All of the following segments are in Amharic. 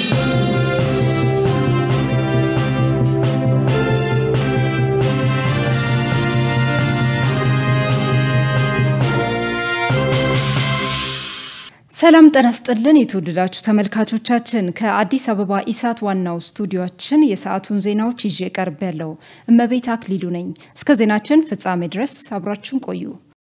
ሰላም ጤና ይስጥልን የተወደዳችሁ ተመልካቾቻችን፣ ከአዲስ አበባ ኢሳት ዋናው ስቱዲዮችን የሰዓቱን ዜናዎች ይዤ ቀርብ ያለው እመቤት አክሊሉ ነኝ። እስከ ዜናችን ፍጻሜ ድረስ አብራችሁን ቆዩ።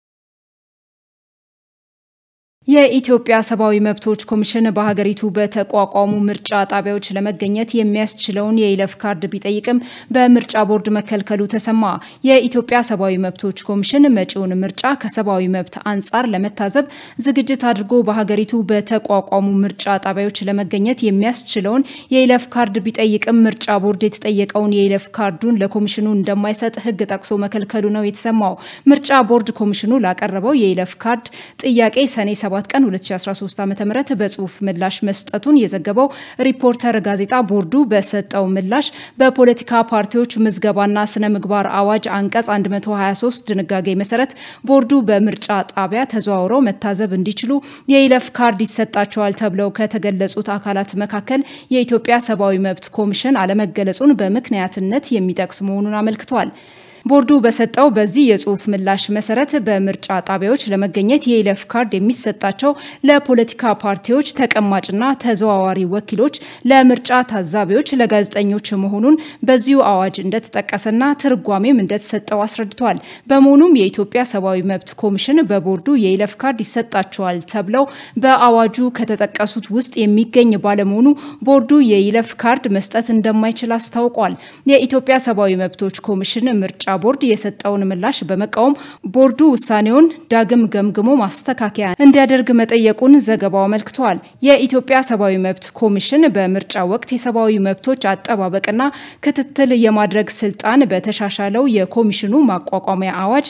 የኢትዮጵያ ሰብአዊ መብቶች ኮሚሽን በሀገሪቱ በተቋቋሙ ምርጫ ጣቢያዎች ለመገኘት የሚያስችለውን የይለፍ ካርድ ቢጠይቅም በምርጫ ቦርድ መከልከሉ ተሰማ። የኢትዮጵያ ሰብአዊ መብቶች ኮሚሽን መጪውን ምርጫ ከሰብአዊ መብት አንጻር ለመታዘብ ዝግጅት አድርጎ በሀገሪቱ በተቋቋሙ ምርጫ ጣቢያዎች ለመገኘት የሚያስችለውን የይለፍ ካርድ ቢጠይቅም ምርጫ ቦርድ የተጠየቀውን የይለፍ ካርዱን ለኮሚሽኑ እንደማይሰጥ ሕግ ጠቅሶ መከልከሉ ነው የተሰማው። ምርጫ ቦርድ ኮሚሽኑ ላቀረበው የይለፍ ካርድ ጥያቄ ሰኔ 7 ቀን 2013 ዓ.ም በጽሁፍ ምላሽ መስጠቱን የዘገበው ሪፖርተር ጋዜጣ ቦርዱ በሰጠው ምላሽ በፖለቲካ ፓርቲዎች ምዝገባና ስነ ምግባር አዋጅ አንቀጽ 123 ድንጋጌ መሰረት ቦርዱ በምርጫ ጣቢያ ተዘዋውረው መታዘብ እንዲችሉ የይለፍ ካርድ ይሰጣቸዋል ተብለው ከተገለጹት አካላት መካከል የኢትዮጵያ ሰብአዊ መብት ኮሚሽን አለመገለጹን በምክንያትነት የሚጠቅስ መሆኑን አመልክቷል። ቦርዱ በሰጠው በዚህ የጽሁፍ ምላሽ መሰረት በምርጫ ጣቢያዎች ለመገኘት የይለፍ ካርድ የሚሰጣቸው ለፖለቲካ ፓርቲዎች ተቀማጭና ተዘዋዋሪ ወኪሎች፣ ለምርጫ ታዛቢዎች፣ ለጋዜጠኞች መሆኑን በዚሁ አዋጅ እንደተጠቀሰና ትርጓሜም እንደተሰጠው አስረድቷል። በመሆኑም የኢትዮጵያ ሰብአዊ መብት ኮሚሽን በቦርዱ የይለፍ ካርድ ይሰጣቸዋል ተብለው በአዋጁ ከተጠቀሱት ውስጥ የሚገኝ ባለመሆኑ ቦርዱ የይለፍ ካርድ መስጠት እንደማይችል አስታውቋል። የኢትዮጵያ ሰብአዊ መብቶች ኮሚሽን ምርጫ ቦርድ የሰጠውን ምላሽ በመቃወም ቦርዱ ውሳኔውን ዳግም ገምግሞ ማስተካከያ እንዲያደርግ መጠየቁን ዘገባው አመልክቷል። የኢትዮጵያ ሰብአዊ መብት ኮሚሽን በምርጫ ወቅት የሰብአዊ መብቶች አጠባበቅና ክትትል የማድረግ ስልጣን በተሻሻለው የኮሚሽኑ ማቋቋሚያ አዋጅ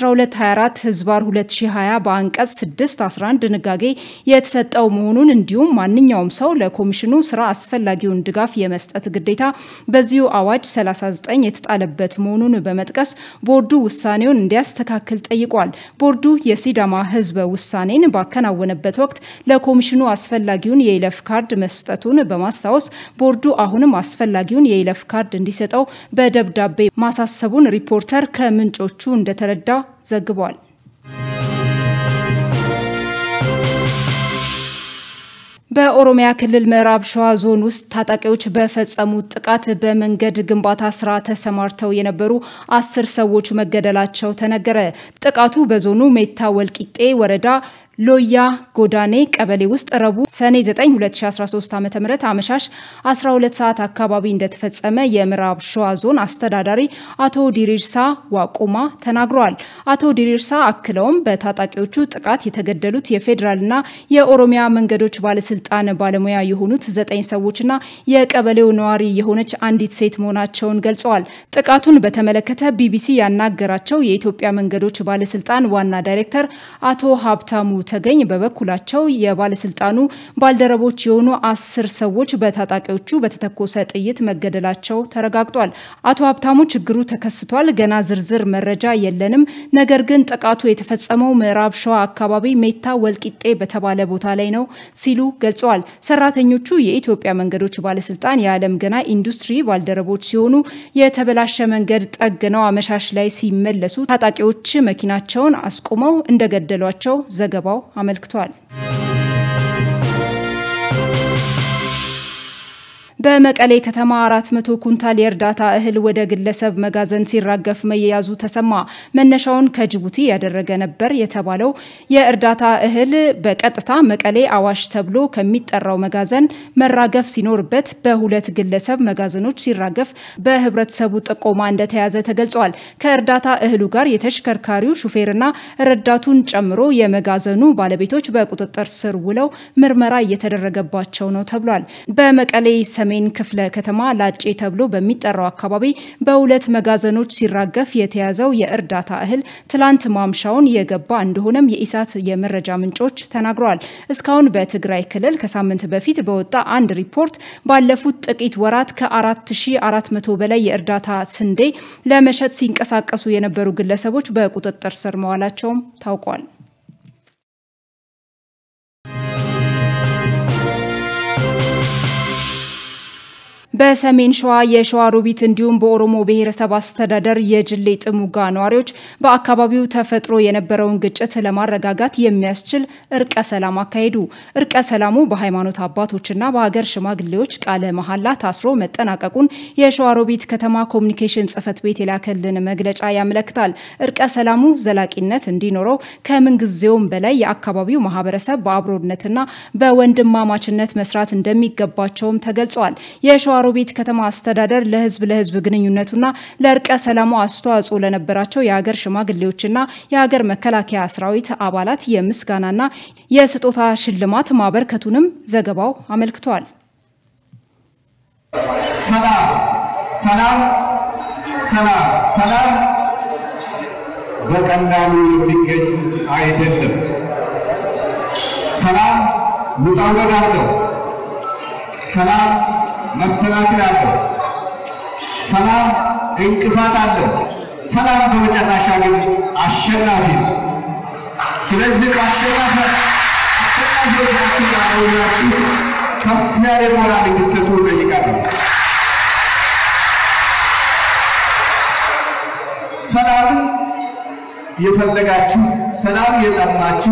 1224 ህዝባር 2020 በአንቀጽ 611 ድንጋጌ የተሰጠው መሆኑን እንዲሁም ማንኛውም ሰው ለኮሚሽኑ ስራ አስፈላጊውን ድጋፍ የመስጠት ግዴታ በዚሁ አዋጅ 39 የተጣለበት መሆኑን በመጥቀስ ቦርዱ ውሳኔውን እንዲያስተካክል ጠይቋል። ቦርዱ የሲዳማ ህዝበ ውሳኔን ባከናወነበት ወቅት ለኮሚሽኑ አስፈላጊውን የይለፍ ካርድ መስጠቱን በማስታወስ ቦርዱ አሁንም አስፈላጊውን የይለፍ ካርድ እንዲሰጠው በደብዳቤ ማሳሰቡን ሪፖርተር ከምንጮቹ እንደተረዳ ዘግቧል። በኦሮሚያ ክልል ምዕራብ ሸዋ ዞን ውስጥ ታጣቂዎች በፈጸሙት ጥቃት በመንገድ ግንባታ ስራ ተሰማርተው የነበሩ አስር ሰዎች መገደላቸው ተነገረ። ጥቃቱ በዞኑ ሜታ ወልቂጤ ወረዳ ሎያ ጎዳኔ ቀበሌ ውስጥ ረቡዕ ሰኔ 9 2013 ዓ ም አመሻሽ 12 ሰዓት አካባቢ እንደተፈጸመ የምዕራብ ሸዋ ዞን አስተዳዳሪ አቶ ዲሪርሳ ዋቁማ ተናግረዋል። አቶ ዲሪርሳ አክለውም በታጣቂዎቹ ጥቃት የተገደሉት የፌዴራልና የኦሮሚያ መንገዶች ባለስልጣን ባለሙያ የሆኑት ዘጠኝ ሰዎችና የቀበሌው ነዋሪ የሆነች አንዲት ሴት መሆናቸውን ገልጸዋል። ጥቃቱን በተመለከተ ቢቢሲ ያናገራቸው የኢትዮጵያ መንገዶች ባለስልጣን ዋና ዳይሬክተር አቶ ሀብታሙ ተገኝ በበኩላቸው የባለስልጣኑ ባልደረቦች የሆኑ አስር ሰዎች በታጣቂዎቹ በተተኮሰ ጥይት መገደላቸው ተረጋግጧል። አቶ ሀብታሙ ችግሩ ተከስቷል፣ ገና ዝርዝር መረጃ የለንም፣ ነገር ግን ጥቃቱ የተፈጸመው ምዕራብ ሸዋ አካባቢ ሜታ ወልቂጤ በተባለ ቦታ ላይ ነው ሲሉ ገልጸዋል። ሰራተኞቹ የኢትዮጵያ መንገዶች ባለስልጣን የዓለም ገና ኢንዱስትሪ ባልደረቦች ሲሆኑ የተበላሸ መንገድ ጠግነው አመሻሽ ላይ ሲመለሱ ታጣቂዎች መኪናቸውን አስቆመው እንደገደሏቸው ዘገባው አመልክቷል። በመቀሌ ከተማ 400 ኩንታል የእርዳታ እህል ወደ ግለሰብ መጋዘን ሲራገፍ መያዙ ተሰማ። መነሻውን ከጅቡቲ ያደረገ ነበር የተባለው የእርዳታ እህል በቀጥታ መቀሌ አዋሽ ተብሎ ከሚጠራው መጋዘን መራገፍ ሲኖርበት በሁለት ግለሰብ መጋዘኖች ሲራገፍ በህብረተሰቡ ጥቆማ እንደተያዘ ተገልጿል። ከእርዳታ እህሉ ጋር የተሽከርካሪው ሹፌርና ረዳቱን ጨምሮ የመጋዘኑ ባለቤቶች በቁጥጥር ስር ውለው ምርመራ እየተደረገባቸው ነው ተብሏል። በመቀሌ ሰሜን ክፍለ ከተማ ላጬ ተብሎ በሚጠራው አካባቢ በሁለት መጋዘኖች ሲራገፍ የተያዘው የእርዳታ እህል ትላንት ማምሻውን የገባ እንደሆነም የኢሳት የመረጃ ምንጮች ተናግረዋል። እስካሁን በትግራይ ክልል ከሳምንት በፊት በወጣ አንድ ሪፖርት ባለፉት ጥቂት ወራት ከ4400 በላይ የእርዳታ ስንዴ ለመሸጥ ሲንቀሳቀሱ የነበሩ ግለሰቦች በቁጥጥር ስር መዋላቸውም ታውቋል። በሰሜን ሸዋ የሸዋ ሮቢት እንዲሁም በኦሮሞ ብሔረሰብ አስተዳደር የጅሌ ጥሙጋ ነዋሪዎች በአካባቢው ተፈጥሮ የነበረውን ግጭት ለማረጋጋት የሚያስችል እርቀ ሰላም አካሄዱ። እርቀ ሰላሙ በሃይማኖት አባቶችና በሀገር ሽማግሌዎች ቃለ መሐላ ታስሮ መጠናቀቁን የሸዋ ሮቢት ከተማ ኮሚኒኬሽን ጽሕፈት ቤት የላከልን መግለጫ ያመለክታል። እርቀ ሰላሙ ዘላቂነት እንዲኖረው ከምንጊዜውም በላይ የአካባቢው ማህበረሰብ በአብሮነትና በወንድማማችነት መስራት እንደሚገባቸውም ተገልጿል። የሸዋሮቢት ከተማ አስተዳደር ለህዝብ ለህዝብ ግንኙነቱና ለእርቀ ሰላሙ አስተዋጽኦ ለነበራቸው የሀገር ሽማግሌዎችና የሀገር መከላከያ ሰራዊት አባላት የምስጋናና የስጦታ ሽልማት ማበርከቱንም ዘገባው አመልክቷል። ሰላም ሰላም ሰላም ሰላም በቀላሉ የሚገኝ አይደለም። ሰላም ውጣ ውረድ አለው። ሰላም መሰናክል አለው። ሰላም እንቅፋት አለው። ሰላም በመጨረሻ ግን አሸናፊ ነው። ስለዚህ አሸናፊ አሸናፊዎቻችሁ ያለውላችሁ ከፍ ያለ ሞራል እንድትሰጡ እጠይቃለሁ። ሰላምን የፈለጋችሁ ሰላም የጠማችሁ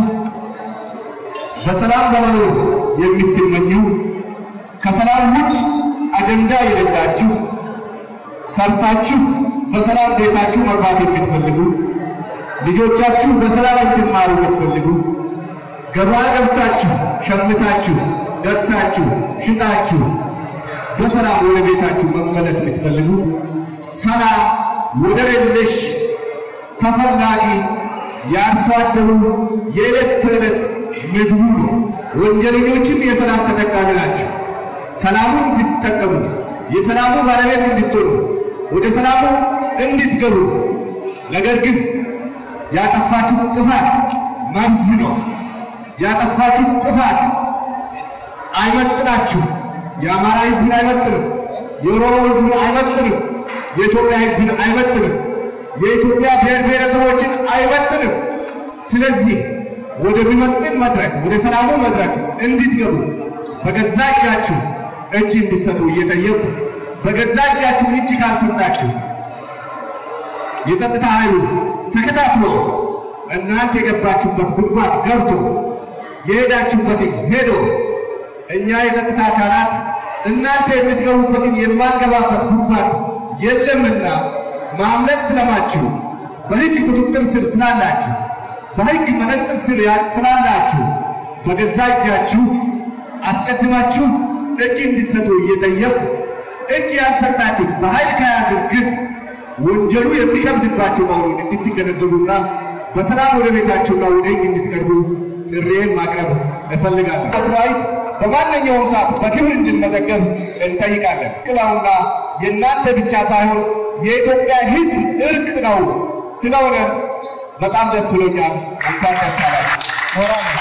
በሰላም ለመኖር የምትመኙ ከሰላም ውጭ አጀንዳ የሌላችሁ ሰርታችሁ በሰላም ቤታችሁ መግባት የምትፈልጉ ልጆቻችሁ በሰላም እንዲማሩ የምትፈልጉ ገበያ ገብታችሁ ሸምታችሁ ገዝታችሁ ሽጣችሁ በሰላም ወደ ቤታችሁ መመለስ የምትፈልጉ ሰላም ወደር የለሽ ተፈላጊ የአርሶ አደሩ የዕለት ተዕለት ምግቡ ነው። ወንጀለኞችም የሰላም ተጠቃሚ ናቸው። ሰላሙን እንድትጠቀሙ የሰላሙ ባለቤት እንድትሆኑ ወደ ሰላሙ እንድትገቡ። ነገር ግን ያጠፋችሁት ጥፋት መርዝ ነው። ያጠፋችሁት ጥፋት አይመጥናችሁ። የአማራ ሕዝብን አይመጥንም። የኦሮሞ ሕዝብን አይመጥንም። የኢትዮጵያ ሕዝብን አይመጥንም። የኢትዮጵያ ብሔር ብሔረሰቦችን አይመጥንም። ስለዚህ ወደሚመጥን መድረክ ወደ ሰላሙ መድረክ እንድትገቡ በገዛ እጃችሁ እጅ እንዲሰጡ እየጠየቁ በገዛ እጃችሁ እጅ ካልሰጣችሁ የጸጥታ ኃይሉ ተከታትሎ እናንተ የገባችሁበት ጉድጓድ ገብቶ የሄዳችሁበትን ሄዶ እኛ የጸጥታ አካላት እናንተ የምትገቡበትን የማንገባበት ጉድጓድ የለምና ማምለጥ ስለማችሁ በሕግ ቁጥጥር ስር ስላላችሁ በሕግ መነጽር ስር ስላላችሁ በገዛ እጃችሁ አስቀድማችሁ እጅ እንዲሰጡ እየጠየቁ እጅ ያልሰጣችሁት በኃይል ከያዝን ግን ወንጀሉ የሚከብድባቸው መሆኑን እንድትገነዘቡና በሰላም ወደ ቤታችሁና ወደ ሕግ እንድትቀርቡ ጥሪዬን ማቅረብ እፈልጋለሁ። ሰራዊት በማንኛውም ሰዓት በክብር እንድንመዘገብ እንጠይቃለን። ቅላውና የእናንተ ብቻ ሳይሆን የኢትዮጵያ ሕዝብ እርቅ ነው። ስለሆነ በጣም ደስ ብሎኛል። እንኳን ደስ አላችሁ።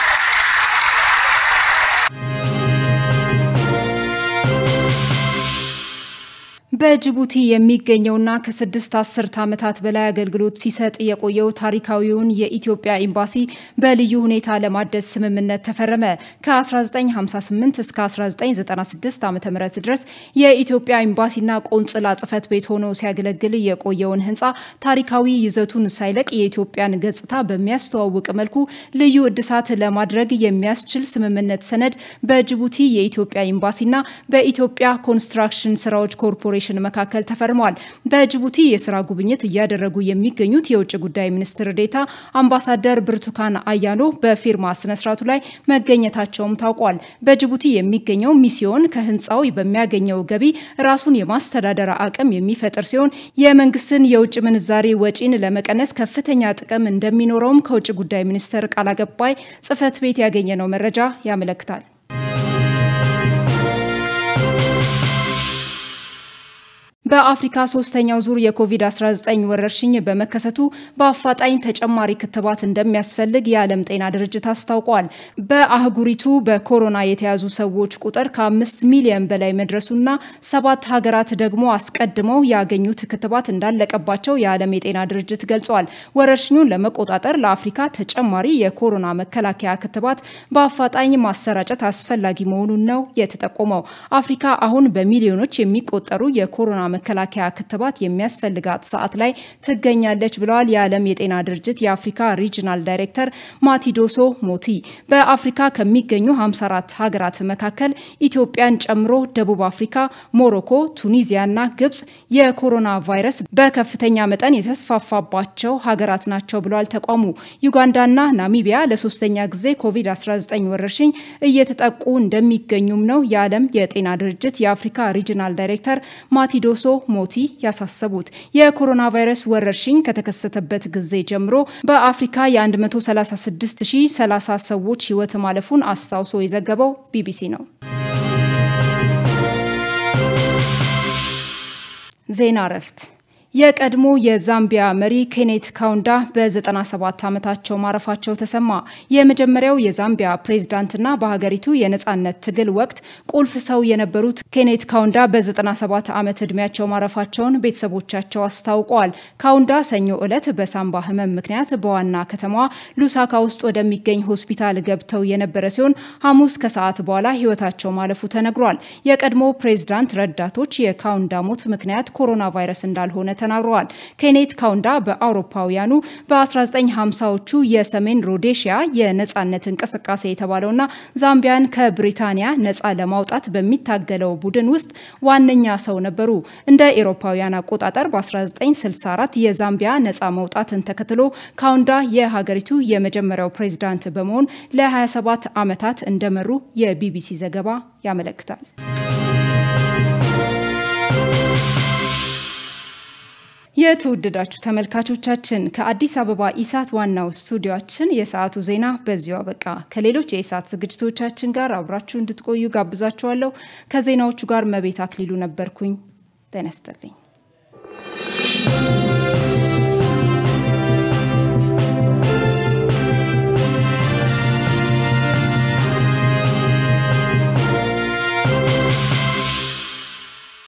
በጅቡቲ የሚገኘውና ከስድስት አስርት ዓመታት በላይ አገልግሎት ሲሰጥ የቆየው ታሪካዊውን የኢትዮጵያ ኤምባሲ በልዩ ሁኔታ ለማደስ ስምምነት ተፈረመ። ከ1958 እስከ 1996 ዓ ም ድረስ የኢትዮጵያ ኤምባሲና ቆንጽላ ጽሕፈት ቤት ሆኖ ሲያገለግል የቆየውን ህንፃ ታሪካዊ ይዘቱን ሳይለቅ የኢትዮጵያን ገጽታ በሚያስተዋውቅ መልኩ ልዩ እድሳት ለማድረግ የሚያስችል ስምምነት ሰነድ በጅቡቲ የኢትዮጵያ ኤምባሲና በኢትዮጵያ ኮንስትራክሽን ስራዎች ኮርፖሬሽን መካከል ተፈርመዋል። በጅቡቲ የስራ ጉብኝት እያደረጉ የሚገኙት የውጭ ጉዳይ ሚኒስትር ዴኤታ አምባሳደር ብርቱካን አያኖ በፊርማ ስነስርዓቱ ላይ መገኘታቸውም ታውቋል። በጅቡቲ የሚገኘው ሚስዮን ከህንፃው በሚያገኘው ገቢ ራሱን የማስተዳደር አቅም የሚፈጥር ሲሆን የመንግስትን የውጭ ምንዛሬ ወጪን ለመቀነስ ከፍተኛ ጥቅም እንደሚኖረውም ከውጭ ጉዳይ ሚኒስቴር ቃል አቀባይ ጽሕፈት ቤት ያገኘነው መረጃ ያመለክታል። በአፍሪካ ሶስተኛው ዙር የኮቪድ-19 ወረርሽኝ በመከሰቱ በአፋጣኝ ተጨማሪ ክትባት እንደሚያስፈልግ የዓለም ጤና ድርጅት አስታውቋል። በአህጉሪቱ በኮሮና የተያዙ ሰዎች ቁጥር ከአምስት ሚሊዮን በላይ መድረሱና ሰባት ሀገራት ደግሞ አስቀድመው ያገኙት ክትባት እንዳለቀባቸው የዓለም የጤና ድርጅት ገልጿል። ወረርሽኙን ለመቆጣጠር ለአፍሪካ ተጨማሪ የኮሮና መከላከያ ክትባት በአፋጣኝ ማሰራጨት አስፈላጊ መሆኑን ነው የተጠቆመው። አፍሪካ አሁን በሚሊዮኖች የሚቆጠሩ የኮሮና መከላከያ ክትባት የሚያስፈልጋት ሰዓት ላይ ትገኛለች ብለዋል የዓለም የጤና ድርጅት የአፍሪካ ሪጅናል ዳይሬክተር ማቲዶሶ ሞቲ። በአፍሪካ ከሚገኙ 54 ሀገራት መካከል ኢትዮጵያን ጨምሮ ደቡብ አፍሪካ፣ ሞሮኮ፣ ቱኒዚያና ግብጽ የኮሮና ቫይረስ በከፍተኛ መጠን የተስፋፋባቸው ሀገራት ናቸው ብለዋል ተቋሙ። ዩጋንዳና ናሚቢያ ለሶስተኛ ጊዜ ኮቪድ-19 ወረርሽኝ እየተጠቁ እንደሚገኙም ነው የዓለም የጤና ድርጅት የአፍሪካ ሪጅናል ዳይሬክተር ማቲዶሶ ሞቲ ያሳሰቡት። የኮሮና ቫይረስ ወረርሽኝ ከተከሰተበት ጊዜ ጀምሮ በአፍሪካ የ136030 ሰዎች ሕይወት ማለፉን አስታውሶ የዘገበው ቢቢሲ ነው። ዜና እረፍት የቀድሞ የዛምቢያ መሪ ኬኔት ካውንዳ በ97 ዓመታቸው ማረፋቸው ተሰማ። የመጀመሪያው የዛምቢያ ፕሬዝዳንትና በሀገሪቱ የነጻነት ትግል ወቅት ቁልፍ ሰው የነበሩት ኬኔት ካውንዳ በ97 ዓመት ዕድሜያቸው ማረፋቸውን ቤተሰቦቻቸው አስታውቀዋል። ካውንዳ ሰኞ ዕለት በሳምባ ህመም ምክንያት በዋና ከተማዋ ሉሳካ ውስጥ ወደሚገኝ ሆስፒታል ገብተው የነበረ ሲሆን ሐሙስ ከሰዓት በኋላ ህይወታቸው ማለፉ ተነግሯል። የቀድሞ ፕሬዝዳንት ረዳቶች የካውንዳ ሞት ምክንያት ኮሮና ቫይረስ እንዳልሆነ ተናግረዋል። ኬኔት ካውንዳ በአውሮፓውያኑ በ1950ዎቹ የሰሜን ሮዴሽያ የነጻነት እንቅስቃሴ የተባለውና ዛምቢያን ከብሪታንያ ነጻ ለማውጣት በሚታገለው ቡድን ውስጥ ዋነኛ ሰው ነበሩ። እንደ ኤሮፓውያን አቆጣጠር በ1964 የዛምቢያ ነጻ መውጣትን ተከትሎ ካውንዳ የሀገሪቱ የመጀመሪያው ፕሬዝዳንት በመሆን ለ27 ዓመታት እንደመሩ የቢቢሲ ዘገባ ያመለክታል። የተወደዳችሁ ተመልካቾቻችን ከአዲስ አበባ ኢሳት ዋናው ስቱዲዮችን የሰዓቱ ዜና በዚሁ አበቃ። ከሌሎች የኢሳት ዝግጅቶቻችን ጋር አብራችሁ እንድትቆዩ ጋብዛችኋለሁ። ከዜናዎቹ ጋር መቤት አክሊሉ ነበርኩኝ። ጤና ይስጥልኝ።